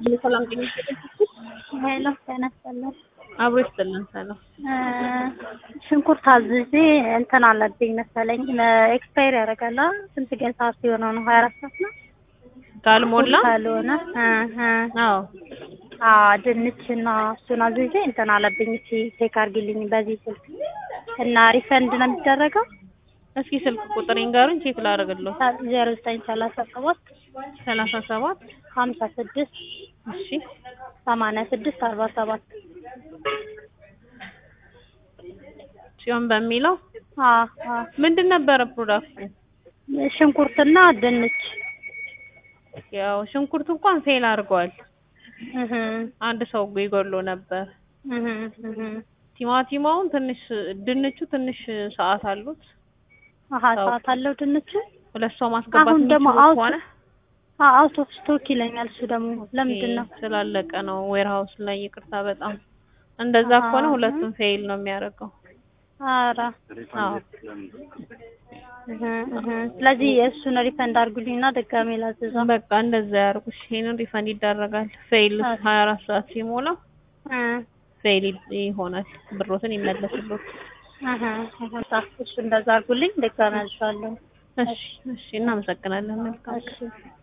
ሰላም ጤና ይስጥልኝ። ሄሎ ጤና ይስጥልኝ። አብሮ ይስጥልን። ሰላም ሽንኩርት አዝዤ እንትን አለብኝ መሰለኝ ኤክስፓየር ያደርጋል። አ? ስንት ቀን ሰዓት ሲሆነው ነው? ሀያ አራት ሰዓት ነው ካልሞላ ካልሆነ እ እ አዎ አዎ ድንችና እሱን አዝዤ እንትን አለብኝ። እሺ ቼክ አድርጊልኝ በዚህ ስልክ እና ሪፈንድ ነው የሚደረገው? እስኪ ስልክ ቁጥር ይንገሩኝ ቼክ ላደርግልዎ። ዜሮ ዘጠኝ ሰላሳ ሰባት ሰላሳ ሰባት ሀምሳ ስድስት እሺ ሰማንያ ስድስት አርባ ሰባት ጽዮን በሚለው አዎ አዎ ምንድን ነበረ ፕሮዳክቱ? ሽንኩርትና ድንች ያው ሽንኩርት እንኳን ፌል አድርጓል። እህ አንድ ሰው ይጎሎ ነበር። እህ እህ ቲማቲማውን ትንሽ ድንቹ ትንሽ ሰዓት አሉት። አሀ ሰዓት አለው ድንቹ ሁለት ሰው ማስገባት አሁን ደግሞ የሚችሉ አውት ከሆነ አውት ኦፍ ስቶክ ይለኛል። እሱ ደግሞ ለምንድን ነው? ስላለቀ ነው ዌርሃውስ ላይ ይቅርታ። በጣም እንደዛ አሃ። ከሆነ ሁለቱም ፌል ነው የሚያደርገው። ኧረ አዎ እህ እህ ስለዚህ እሱን ሪፈንድ አድርጉልኝና ድጋሜ ላዝዘው። በቃ እንደዛ ያርጉሽ። ይሄንን ሪፈንድ ይደረጋል። ፌል አዎ። 24 ሰዓት ሲሞላው እ ፌል ይሆናል። ብሮትን ይመለስልዎት። እህ እህ እሱ እንደዛ አድርጉልኝ ድጋሜ አዝዛለሁ። እሺ እሺ፣ እናመሰግናለን። መልካም እሺ